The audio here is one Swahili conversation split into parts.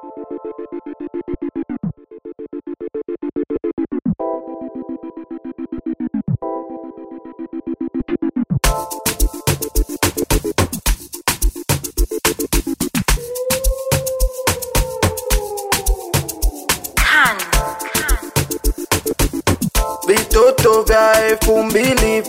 Vitoto vya elfu mbili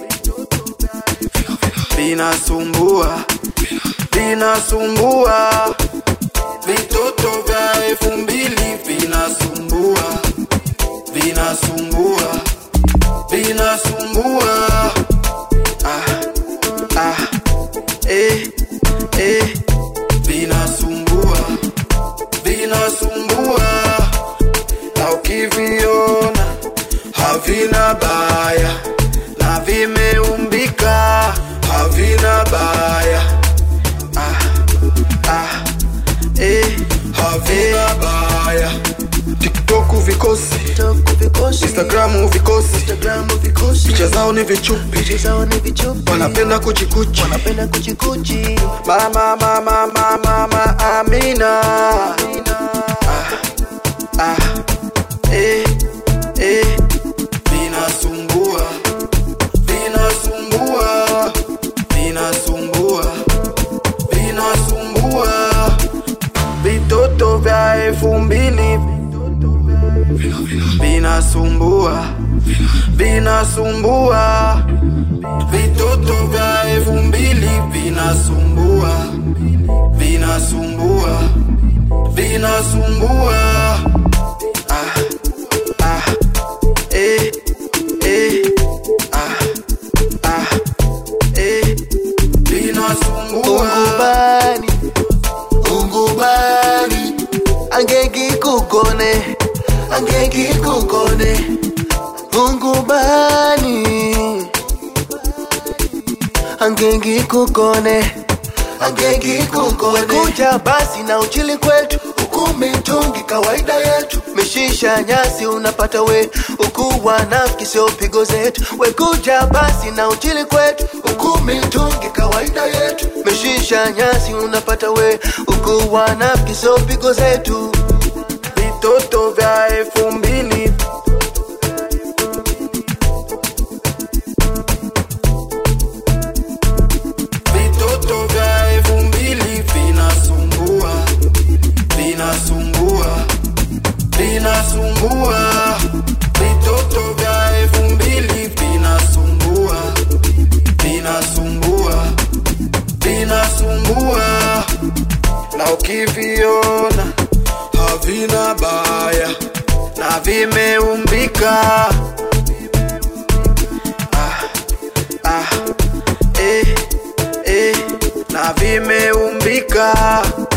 vinasumbua, vinasumbua. Vitoto vya elfu mbili vinasumbua, vinasumbua, vinasumbua. Ah, ah, eh, eh, vinasumbua, vinasumbua. Na ukiviona havina baya na vimeumbika havina baya ah, ah, eh, havina baya tiktoku vikosi instagramu vikosi picha zao ni vichupi wanapenda kuchikuchi mama mama mama mama amina ah, ah, eh, eh, vinasumbua vinasumbua vinasumbua vinasumbua vitoto vya elfu mbili vinasumbua vinasumbua vitoto vya elfu mbili vinasumbua vinasumbua vinasumbua ah, ah, eh, eh, ah, ah, eh, vinasumbua ungubani ungubani angengikukone angengikukone ungubani angengikukone angengikukone kuja basi na uchili kwetu ukumi mtungi kawaida yetu mishisha nyasi unapata we ukuwa nafiki sio pigo zetu wekuja basi na uchili kwetu ukumi mtungi kawaida yetu mishisha nyasi unapata we ukuwa nafiki sio pigo zetu vitoto vya elfu mbili vitoto vya elfu mbili vinasumbua vinasumbua vinasumbua vitoto vya elfu mbili vinasumbua vinasumbua vinasumbua na ukiviona havina baya na vimeumbika ah, ah, eh, eh, na vimeumbika